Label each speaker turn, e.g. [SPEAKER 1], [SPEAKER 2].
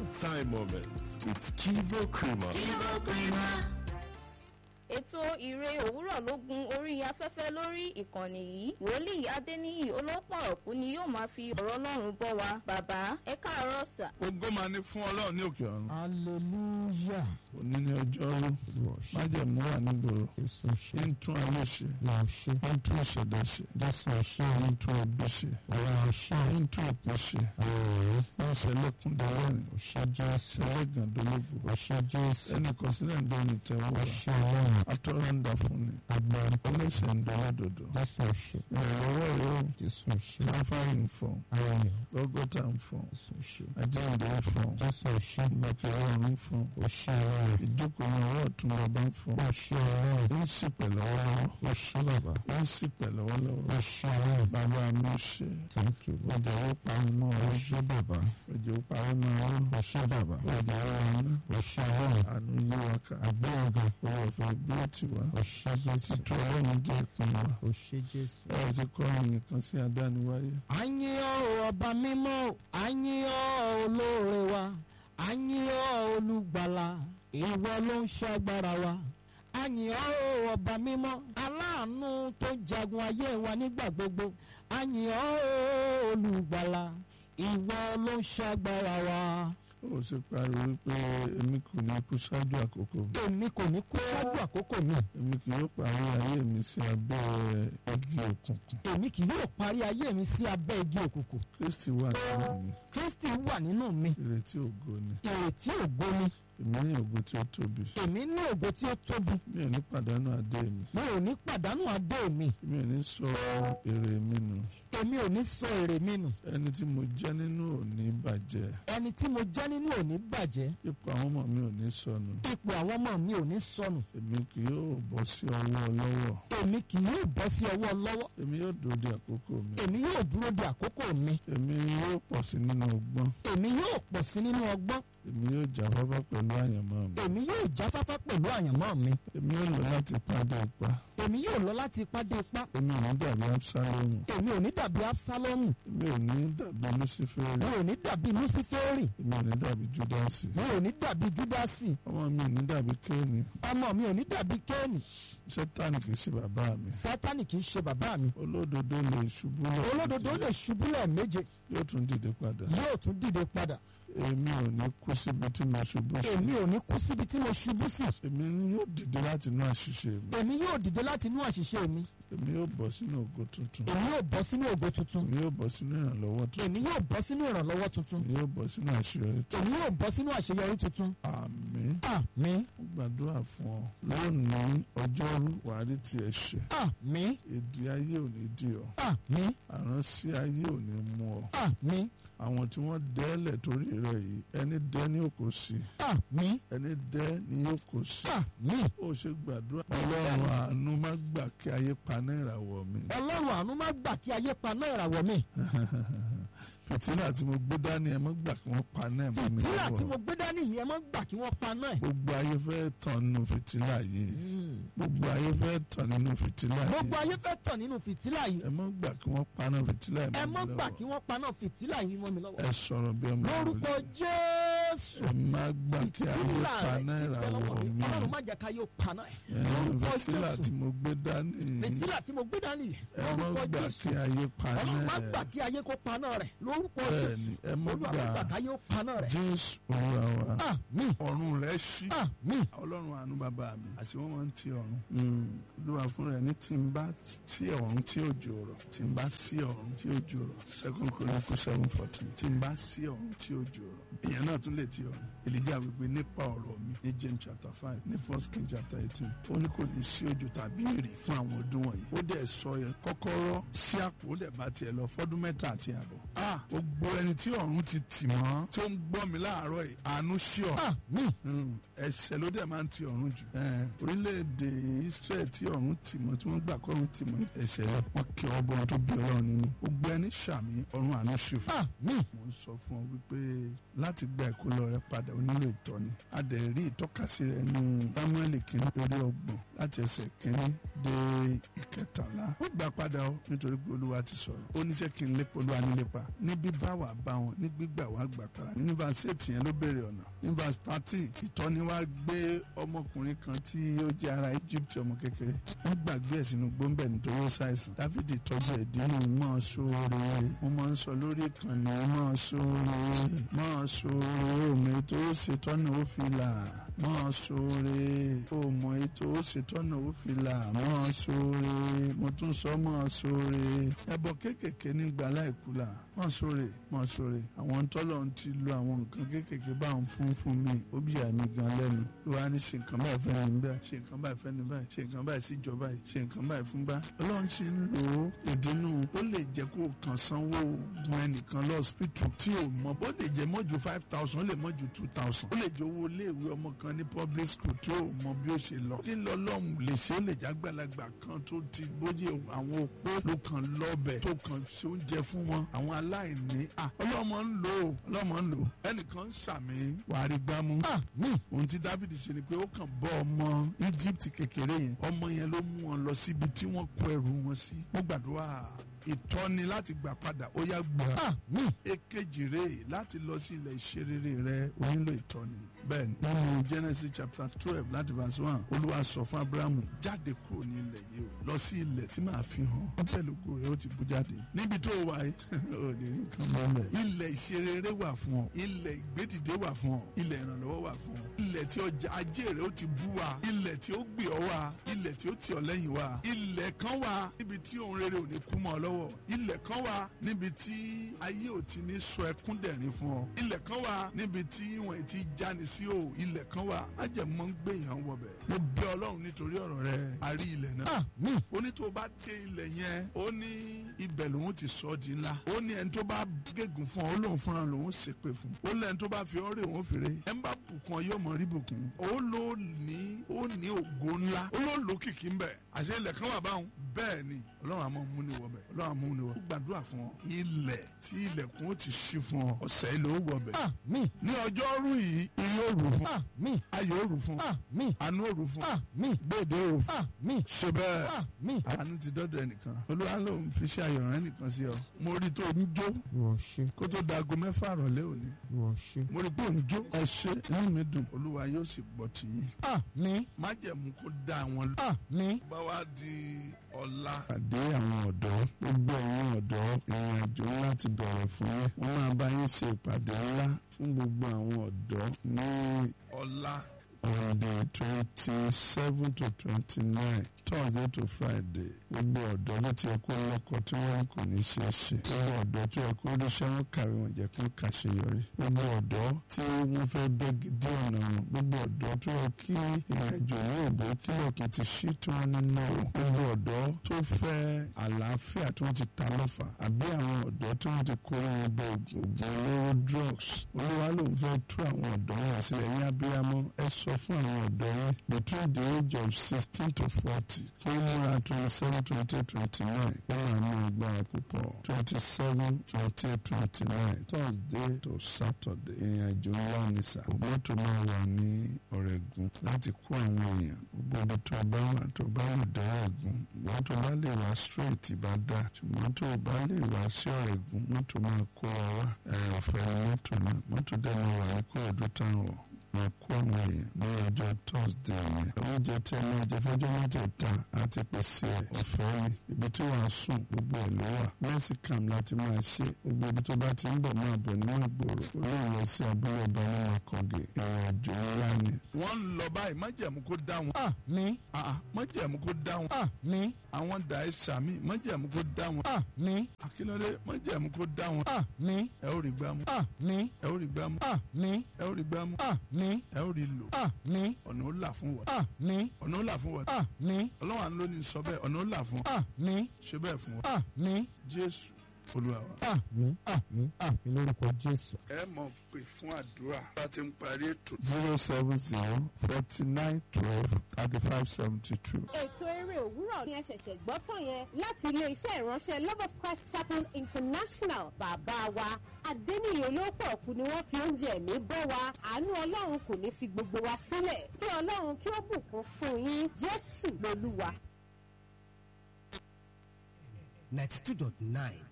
[SPEAKER 1] good time moments with Kivo Krima.
[SPEAKER 2] ètò ìre òwúrọ̀ ló gun orí afẹ́fẹ́ lórí ìkànnì yìí wòlíì adéníyì olópọ̀ ọ̀kú ni yóò máa fi ọ̀rọ̀ ọlọ́run bọ́ wa bàbá ẹ káàárọ̀ sà.
[SPEAKER 3] Ògo máa ní fún ọlọ́run ní òkè ọ̀run.
[SPEAKER 4] hallelujah
[SPEAKER 3] Òní ní ọjọ́rú. Májẹ̀mú wà nígboro.
[SPEAKER 4] jésù ṣe
[SPEAKER 3] Ń tún ayé ṣe.
[SPEAKER 4] wà ṣe
[SPEAKER 3] Ń tún ìṣẹ̀dá ṣe.
[SPEAKER 4] jésù ṣe
[SPEAKER 3] Ń tún ẹbí ṣe.
[SPEAKER 4] wà ṣe
[SPEAKER 3] Ń tún ìpín ṣe.
[SPEAKER 4] ọ̀rẹ́
[SPEAKER 3] Ń ṣẹlẹ́kùn dẹ́rẹ́rìn.
[SPEAKER 4] ṣe jésù
[SPEAKER 3] Ṣẹlẹ́gàn dológo.
[SPEAKER 4] ṣe jésù
[SPEAKER 3] Ẹnì kan sílẹ̀ ń dẹ́ni tẹ́wọ́.
[SPEAKER 4] ṣe ọlọ́run
[SPEAKER 3] Atọ́rọ̀ ń dà fún ni.
[SPEAKER 4] agbára
[SPEAKER 3] Ọlẹ́sẹ̀ ń dọ́lá dòdò.
[SPEAKER 4] jésù ṣe
[SPEAKER 3] Ìrànlọ́wọ́ yóò.
[SPEAKER 4] jésù ṣe
[SPEAKER 3] Láfáàrí ń fọ̀.
[SPEAKER 4] ayọ̀
[SPEAKER 3] Lọ́gọ́ta ń fọ̀.
[SPEAKER 4] jésù ṣe
[SPEAKER 3] Ajáǹde ń fọ̀.
[SPEAKER 4] jésù ṣe
[SPEAKER 3] Ìgbàkẹ́rẹ́ ọ̀run ń fọ̀.
[SPEAKER 4] ó ṣe ọlọ́run
[SPEAKER 3] Ìjókòó ní ọwọ́ ọ̀tún bàbá ń fọ̀.
[SPEAKER 4] ó ṣe ọlọ́run
[SPEAKER 3] Ń sì pẹ̀ lọ́wọ́lọ́wọ́.
[SPEAKER 4] ó ṣe bàbá
[SPEAKER 3] Ń sì pẹ̀ lọ́wọ́lọ́wọ́.
[SPEAKER 4] ó ṣe ọlọ́run
[SPEAKER 3] Bàbá mi ṣe.
[SPEAKER 4] thank you Lord.
[SPEAKER 3] Ọjà ó parun mọ́
[SPEAKER 4] ó
[SPEAKER 3] ọ.
[SPEAKER 4] ṣe bàbá
[SPEAKER 3] Ọjà ó parun mọ́ ọ.
[SPEAKER 4] ó ṣe bàbá
[SPEAKER 3] Ọjà ó rán.
[SPEAKER 4] ó ṣe ọlọ́run
[SPEAKER 3] Àánú yí wa ká.
[SPEAKER 4] agbẹ́yọ̀gá
[SPEAKER 3] Owó ọ̀fẹ́ gbé tiwa.
[SPEAKER 4] ó ṣe jésù
[SPEAKER 3] Títú ọlọ́run jẹ́ ìpín wa.
[SPEAKER 4] ó ṣe jésù.
[SPEAKER 3] Ẹ ti kọ́ ẹ̀yìn kan sí adániwáyé.
[SPEAKER 4] àyìn ọ́ ọba mímọ́ àyìn ọ́ olóore wa àyìn ọ́ olùgbàlà ìwọ ló ń ṣàgbára wa àyìn ọ́ ọba mímọ́ aláàánú tó jagun ayé wa nígbà gbogbo àyìn ọ́ olùgbàlà ìwọ ló ń ṣàgbára wa.
[SPEAKER 3] Ó sì pariwo wípé èmi kò ní kú ṣáájú àkókò.
[SPEAKER 4] èmi kò ní kú ṣáájú àkókò mi
[SPEAKER 3] Èmi kì yóò parí ayé mi sí abẹ́ igi òkùnkùn.
[SPEAKER 4] èmi kì yóò parí ayé mi sí abẹ́ igi òkùnkùn
[SPEAKER 3] Kristi wà nínú mi.
[SPEAKER 4] kristi wà nínú mi
[SPEAKER 3] Ìrètí ògo ni.
[SPEAKER 4] ìrètí ògo ni
[SPEAKER 3] Èmi ní ògo tí ó tóbi.
[SPEAKER 4] èmi ní ògo tí ó tóbi
[SPEAKER 3] Mi ò ní pàdánù adé mi.
[SPEAKER 4] mi ò ní pàdánù adé mi
[SPEAKER 3] Mi ò ní sọ èrè mi nù.
[SPEAKER 4] èmi ò ní sọ èrè mi nù
[SPEAKER 3] Ẹni tí mo jẹ́ nínú ò ní bàjẹ́.
[SPEAKER 4] ẹni tí mo jẹ́ nínú ò ní bàjẹ́
[SPEAKER 3] Ipò àwọn ọmọ mi ò ní sọnù.
[SPEAKER 4] ipò àwọn ọmọ mi ò ní sọnù
[SPEAKER 3] Èmi kì yóò bọ́ sí ọwọ́ ọlọ́wọ́.
[SPEAKER 4] èmi kì yóò bọ́ sí ọwọ́ lọ́wọ́
[SPEAKER 3] Èmi yóò dòde àkókò mi.
[SPEAKER 4] èmi yóò dúró de àkókò mi
[SPEAKER 3] Èmi yóò pọ̀ sí nínú ọgbọ́n.
[SPEAKER 4] èmi yóò pọ̀ sí nínú ọgbọ́n
[SPEAKER 3] Èmi yóò jáfáfá pẹ̀lú àyànmọ́ mi.
[SPEAKER 4] èmi yóò jáfáfá pẹ̀lú àyànmọ́ mi
[SPEAKER 3] Èmi yóò lọ láti pàdé ipa.
[SPEAKER 4] èmi yóò lọ láti ipá dé ipá
[SPEAKER 3] Èmi ò ní dàbí Absalomu.
[SPEAKER 4] èmi ò ní dàbí absalomu
[SPEAKER 3] Èmi ò ní dàbí Luciferi.
[SPEAKER 4] mi ò ní dàbí luciferi
[SPEAKER 3] Èmi ò ní dàbí Judasi.
[SPEAKER 4] mi ò ní dàbí judasi
[SPEAKER 3] Ọmọ mi ò ní dàbí Kéènì.
[SPEAKER 4] ọmọ mi ò ní dàbí kéènì
[SPEAKER 3] Sẹ́tánì kì í ṣe bàbá mi.
[SPEAKER 4] sátánì kì í ṣe bàbá mi
[SPEAKER 3] Olódodo lè ṣubú lọ.
[SPEAKER 4] olódodo lè ṣubú lẹ́ẹ̀méje
[SPEAKER 3] Yóò tún dìde padà.
[SPEAKER 4] yóò tún dìde padà
[SPEAKER 3] Èmi ò ní kú síbi tí mo ṣubú sí.
[SPEAKER 4] èmi ò ní kú síbi tí mo ṣubú sí
[SPEAKER 3] Èmi yóò dìde láti inú àṣìṣe mi.
[SPEAKER 4] èmi yóò dìde láti inú àṣìṣe mi
[SPEAKER 3] Èmi yóò bọ́ sínú ògo tuntun.
[SPEAKER 4] èmi yóò bọ́ sínú ògo tuntun
[SPEAKER 3] Èmi yóò bọ́ sínú ìrànlọ́wọ́ tuntun.
[SPEAKER 4] èmi yóò bọ́ sínú ìrànlọ́wọ́ tuntun
[SPEAKER 3] Èmi yóò bọ́ sínú àṣeyọrí tuntun.
[SPEAKER 4] èmi yóò bọ́ sínú àṣeyọrí tuntun
[SPEAKER 3] Àmín.
[SPEAKER 4] àmín
[SPEAKER 3] Mo gbàdúrà fún ọ. Lónìí ọjọ́rú wàá rí tiẹ̀ ṣe.
[SPEAKER 4] àmín
[SPEAKER 3] Èdè ayé ò ní dì ọ́.
[SPEAKER 4] àmín
[SPEAKER 3] Àránsí ayé ò ní mú ọ.
[SPEAKER 4] àmín
[SPEAKER 3] Àwọn tí wọ́n dẹ́lẹ̀ torí rẹ̀ yìí ẹni dẹ́ ní òkò sí.
[SPEAKER 4] àmín
[SPEAKER 3] Ẹni dẹ́ ní òkò sí.
[SPEAKER 4] àmín
[SPEAKER 3] Ó ṣe gbàdúrà. Ọlọ́run àánú má gbà kí ayé paná ìràwọ̀ mi.
[SPEAKER 4] ọlọ́run àánú má gbà kí ayé paná ìràwọ̀ mi
[SPEAKER 3] Fìtílà tí mo gbé dání ẹ má gbà kí wọ́n paná ẹ̀ mọ́ mi
[SPEAKER 4] fìtílà tí
[SPEAKER 3] lọ́wọ́.
[SPEAKER 4] mo gbé dání yìí ẹ má gbà kí wọ́n paná ẹ̀
[SPEAKER 3] Gbogbo ayé fẹ́ tàn nínú fìtílà yìí. Gbogbo ayé fẹ́ tàn nínú fìtílà
[SPEAKER 4] gbogbo
[SPEAKER 3] yìí.
[SPEAKER 4] ayé fẹ́ tàn nínú fìtílà yìí
[SPEAKER 3] Ẹ má gbà kí wọ́n paná fìtílà ẹ̀
[SPEAKER 4] ẹ
[SPEAKER 3] mọ́
[SPEAKER 4] má
[SPEAKER 3] mi
[SPEAKER 4] gbà
[SPEAKER 3] lọ́wọ́.
[SPEAKER 4] kí wọ́n paná fìtílà yìí mọ́ mi lọ́wọ́
[SPEAKER 3] Ẹ sọ̀rọ̀ bí ọmọ
[SPEAKER 4] lórúkọ
[SPEAKER 3] wòlíì.
[SPEAKER 4] jésù
[SPEAKER 3] Ẹ má gbà kí ayé
[SPEAKER 4] fìtílà
[SPEAKER 3] paná
[SPEAKER 4] rẹ̀
[SPEAKER 3] ìràwọ̀ mi.
[SPEAKER 4] ọlọ́run má jẹ́ ká yóò paná ẹ̀
[SPEAKER 3] Ẹ,
[SPEAKER 4] lórúkọ
[SPEAKER 3] Fìtílà
[SPEAKER 4] jésù
[SPEAKER 3] tí mo gbé dání.
[SPEAKER 4] fìtílà tí mo gbé dání yìí
[SPEAKER 3] Ẹ má
[SPEAKER 4] lórúkọ
[SPEAKER 3] gbà
[SPEAKER 4] jésù
[SPEAKER 3] kí ayé paná
[SPEAKER 4] ọlọ́run má gbà
[SPEAKER 3] ẹ̀.
[SPEAKER 4] kí ayé kó paná rẹ̀ lórúkọ
[SPEAKER 3] Bẹ́ẹ̀ni,
[SPEAKER 4] jésù
[SPEAKER 3] ẹ má
[SPEAKER 4] olúwa má
[SPEAKER 3] gbà.
[SPEAKER 4] gbà ká yóò paná rẹ̀
[SPEAKER 3] Jésù Olúwa wa.
[SPEAKER 4] àmín
[SPEAKER 3] Ọ̀run rẹ̀ ṣí.
[SPEAKER 4] àmín
[SPEAKER 3] Ọlọ́run àánú bàbá mi àti wọ́n máa ń ti ọ̀run. Olúwa fún rẹ̀ ní tí n bá tí ọ̀run tí òjò rọ̀ tí n bá sí ọ̀run tí òjò rọ̀ second chronicle seven fourteen tí n bá sí ọ̀run tí òjò rọ̀ èèyàn náà tún lè ti ọ̀run. Èlíjà wípé nípa ọ̀rọ̀ mi ní James chapter five ní first king chapter eighteen ó ní kò ní sí òjò tàbí èrè fún àwọn ọdún wọ̀nyí. Ó dẹ̀ sọ yẹn kọ́kọ́rọ́ sí àpò ó dẹ̀ bá tiẹ̀ lọ fọ́dún mẹ́ta àti àbọ̀. Ah gbogbo ẹni tí ọ̀run ti tì mọ́ tó ń gbọ́ mi láàárọ̀ yìí àánú sí ọ̀
[SPEAKER 4] àmín
[SPEAKER 3] Mm, ẹ̀ṣẹ̀ ló dẹ̀ máa ń ti ọ̀run jù. Eh, orílẹ̀-èdè Israel tí ọ̀run tì mọ́ tí wọ́n gbà kọ́ ọ̀run tì mọ́ ẹ̀ṣẹ̀ rẹ̀ wọ́n kí ọgbọ́n tó bí ọlọ́run nínú. gbogbo ẹni ṣàmì ọ̀run àánú ṣe fún.
[SPEAKER 4] àmín
[SPEAKER 3] mo ń sọ fún ọ wípé láti gba ẹ̀kọ́ ọpọlọ rẹ padà ó nílò ìtọ́ni a dẹ̀ rí ìtọ́kasí rẹ nínú Sámúẹ́lì kìíní orí ọgbọ̀n láti ẹsẹ̀ kìíní dé ìkẹtàlá ó gbà padà ó nítorí pé olúwa ti sọ̀rọ̀ ó níṣẹ́ kí n lépa olúwa ní lépa ní bíbá wà bá wọn ní gbígbà wà gbà padà ní verse eight yẹn ló béèrè ọ̀nà ní verse thirteen ìtọ́ni wá gbé ọmọkùnrin kan tí ó jẹ́ ara Egypt ọmọ kékeré wọ́n gbàgbé ẹ̀ sínú gbóńbẹ̀ nítorí ó ṣàìsàn Dáfídì tọ́jú ẹ̀ dínú mọ́ sóore wọ́n máa ń sọ lórí ìkànnì mọ́ sóore mọ́ sóore omi tó ṣètọ́nà ó fi là mọ́ sóore òmò ètò ó ṣètọ́nà ó fi là mọ́ sóore mo tún sọ mọ́ sóore ẹbọ kéékèèké nígbà láìkú là mọ́ sóore mọ́ sóore àwọn tọ́lọ̀ ti lo àwọn nǹkan kéékèèké bá ń fún fún mi ó bí àmì gan lẹ́nu ló wá ní ṣe nǹkan báyìí fẹ́ ní báyìí ṣe nǹkan báyìí fẹ́ ní báyìí ṣe nǹkan báyìí síjọba yìí ṣe nǹkan báyìí fún bá ọlọ́run ti ń lò ó ìdínú ó lè jẹ́ kó kàn sanwó gun ẹnìkan lọ hospital tí ò mọ̀ bó lè jẹ́ mọ́ ju five thousand ó lè mọ́ ju two thousand ó lè jẹ́ owó iléèwé ọmọ kan ní public school tí ò mọ̀ bí ó ṣe lọ kí lọ́lọ́run lè ṣe ó lè jágbàlagbà kan tó ti bóyá àwọn opó ló kàn lọ́bẹ̀ tó kàn ṣe oúnjẹ fún wọn àwọn aláìní ah ọlọ́mọ ń lò ó ọlọ́mọ ń lò ó ẹnìkan ń sàmì wàrí gbámú
[SPEAKER 4] àmín
[SPEAKER 3] ohun tí Dáfídì ṣe ni pé ó kàn bọ́ ọmọ Egypt kékeré yẹn ọmọ yẹn ló mú wọn lọ síbi tí wọ́n kó ẹrù wọn sí mo gbàdúrà ìtọ́ni láti gbà padà ó yá gbà
[SPEAKER 4] àmín
[SPEAKER 3] èkejì rèé láti lọ sí ilẹ̀ ìṣerere rẹ o nílò ìtọ́ni bẹ́ẹ̀ ni nínú Genesis chapter twelve láti verse one olúwa sọ fún Abrahamu jáde kúrò ní ilẹ̀ yìí o lọ sí ilẹ̀ tí màá fi hàn ó pẹ̀lú kó rẹ ó ti bú jáde níbi tó wà yìí ò lè rí nǹkan mọ́lẹ̀ ilẹ̀ ìṣerere wà fún ọ ilẹ̀ ìgbédìde wà fún ọ ilẹ̀ ìrànlọ́wọ́ wà fún ọ ilẹ̀ tí ọjà ajé rẹ ó ti bú wa ilẹ̀ tí ó gbé ọ wá ilẹ̀ tí ó tì ọ lẹ́yìn wa ilẹ̀ kan wà níbi tí ohun rere ò ní kú mọ́ ọ lọ́wọ́ ilẹ̀ kan wà níbi tí ayé ò ti ní sọ ẹkún dẹ̀rín fún ọ ilẹ̀ kan wà níbi tí wọ́n ti jáni sí o ilẹ̀ kan wà májẹ̀mọ́ ń gbé yàn wọbẹ̀ mo bẹ̀ ọlọ́run nítorí ọ̀rọ̀ rẹ a rí ilẹ̀ náà
[SPEAKER 4] àmín
[SPEAKER 3] ó ní tó bá dé ilẹ̀ yẹn ó ní ibẹ̀ lòun ti sọ ọ́ di ńlá ó ní ẹni tó bá gégùn fún ọ ó lóun fúnra lòun ṣépè fún ó lẹ́ni tó bá fi ọ́ rè wọ́n fèrè ẹ̀ ń bá bùkún ọ yóò mọ̀ rí bùkún ó ló ní ó ní ògo ńlá ó ló lókìkí ńbẹ àṣẹ ilẹ̀ kan wà báwọn bẹ́ẹ̀ ni ọlọ́run àmọ́ mú ni wọ bẹ̀ ọlọ́run àmọ́ mú ni wọ ó gbàdúrà fún ọ ilẹ̀ tí ilẹ̀kùn ó ti ṣí fún ọ ọ̀sẹ̀ ilẹ̀ ó wọ bẹ̀
[SPEAKER 4] àmín
[SPEAKER 3] ní ọjọ́rú yìí ire ó rù fún
[SPEAKER 4] àmín
[SPEAKER 3] ayọ̀ ó rù fún
[SPEAKER 4] àmín
[SPEAKER 3] àánú ó rù fún
[SPEAKER 4] àmín
[SPEAKER 3] gbèdé ó rù fún
[SPEAKER 4] àmín
[SPEAKER 3] ṣe bẹ́ẹ̀
[SPEAKER 4] àmín.
[SPEAKER 3] àánú ti dọ́dọ̀ ẹnìkan olúwa ló ń fi ṣe àyọ̀rán ẹnìkan sí ọ mo rí tó ń jó
[SPEAKER 4] wọ́n ṣe
[SPEAKER 3] kó tó dago mẹ́fà rọ̀lẹ́ òní
[SPEAKER 4] wọ́n ṣe.
[SPEAKER 3] mo rí pé ò ń jó ẹ ṣe inú mi dùn olúwa yóò sì gbọ́ tìyín
[SPEAKER 4] àmín
[SPEAKER 3] májẹ̀mú kó dá àwọn lọ.
[SPEAKER 4] àmín
[SPEAKER 3] bá wá di ọ̀la. pàdé àwọn ọ̀dọ́ gbogbo ẹ̀yin ọ̀dọ́ ìrìn àjò ńlá ti bẹ̀rẹ̀ fún yín wọ́n máa bá yín ṣe ìpàdé ńlá fún gbogbo àwọn ọ̀dọ́ ní ọ̀la on the twenty seven to twenty nine thursday to friday gbogbo ọ̀dọ́ ló ti yẹ kó lọ́kọ tí wọ́n kò ní ṣe é ṣe gbogbo ọ̀dọ́ tó yẹ kó ríṣẹ́ wọn kàwé wọn jẹ́ kó kàṣeyọrí gbogbo ọ̀dọ́ tí wọ́n fẹ́ bẹ́ dé ọ̀nà wọn gbogbo ọ̀dọ́ tó yẹ kí ìrìnàjò ní ìbò kílọ̀kùn ti ṣí tí wọ́n ní náà gbogbo ọ̀dọ́ tó fẹ́ àlàáfíà tí wọ́n ti ta lọ́fà àbí àwọn ọ̀dọ́ tí wọ́n ti kó wọn bọ ògùn olóró drugs olúwa ló ń fẹ́ tú àwọn ọ̀dọ́ wọn sílẹ̀ yín abiyamọ ẹ sọ fún àwọn ọ̀dọ́ yẹn between the age of sixteen to forty fún múra twenty seven twenty twenty nine wọ́n wà ní agbára púpọ̀ twenty seven twenty twenty nine thursday to saturday ìrìnàjò ńlá ní sà mọ́tò máa wà ní ọ̀rẹ́gun láti kó àwọn èèyàn gbogbo ibi tó bá wà tó bá lè dá ọ̀rẹ́gun mọ́tò bá lè wá straight bá dá ṣùgbọ́n tó bá lè wá sí ọ̀rẹ́gun mọ́tò máa kó wa wá ẹ̀ ọ̀fẹ́ ni mọ́tò náà mọ́tò dẹ́ máa wà ní kóòdù táwọn máa kó àwọn èèyàn ní ọjọ́ thursday yẹn oúnjẹ tí ẹ máa jẹ fọjọ́ mẹ́tẹ̀ẹ̀ta àti pèsè ọ̀fẹ́ ni ibi tí wàá sùn gbogbo ẹ̀ ló wà mẹ́sìkàm láti máa ṣe gbogbo ibi tó bá ti ń bọ̀ máa bọ̀ ní àgbòrò olóòrùn lọ sí abúlé ọba ní akọ̀gẹ̀ ìrìnàjò ńlá ni. wọ́n ń lọ báyìí májẹ̀mú kó dá wọn.
[SPEAKER 4] àmín
[SPEAKER 3] májẹ̀mú kó dá wọn.
[SPEAKER 4] àmín
[SPEAKER 3] àwọn dàí sàmì májẹ̀mú kó dá wọn.
[SPEAKER 4] àmín
[SPEAKER 3] akílódé májẹ̀mú kó dá wọn.
[SPEAKER 4] àmín
[SPEAKER 3] ẹ ó rí gbámú.
[SPEAKER 4] àmín
[SPEAKER 3] ẹ ó rí gbámú.
[SPEAKER 4] àmín
[SPEAKER 3] ẹ ó rí gbámú.
[SPEAKER 4] àmín
[SPEAKER 3] ẹ ó rí lò.
[SPEAKER 4] àmín
[SPEAKER 3] ọ̀nà ó là fún wọn.
[SPEAKER 4] àmín
[SPEAKER 3] ọ̀nà ó là fún wọn.
[SPEAKER 4] àmín
[SPEAKER 3] ọlọ́wà ló ní sọ bẹ́ẹ̀ ọ̀nà ó là fún wọn.
[SPEAKER 4] àmín
[SPEAKER 3] ṣe bẹ́ẹ̀ fún wọn.
[SPEAKER 4] àmín
[SPEAKER 3] jésù olúwa wa.
[SPEAKER 4] àmín àmín àmín lórúkọ jésù.
[SPEAKER 3] ẹ mọ̀ pé fún àdúrà bá ti ń parí ètò. zero seven zero forty nine twelve thirty five seventy two.
[SPEAKER 5] ètò eré òwúrọ̀ ni ẹ ṣẹ̀ṣẹ̀ gbọ́ tán yẹn láti ilé-iṣẹ́ ìránṣẹ́ love of christ chapel international bàbá wa adẹ́niyè olóòpọ̀ kù ni wọ́n fi oúnjẹ ẹ̀mí bọ́ wa àánú ọlọ́run kò ní fi gbogbo wa sílẹ̀ kí ọlọ́run kí ó bùkún fún yín jésù lolúwa.
[SPEAKER 6] ninety two dot nine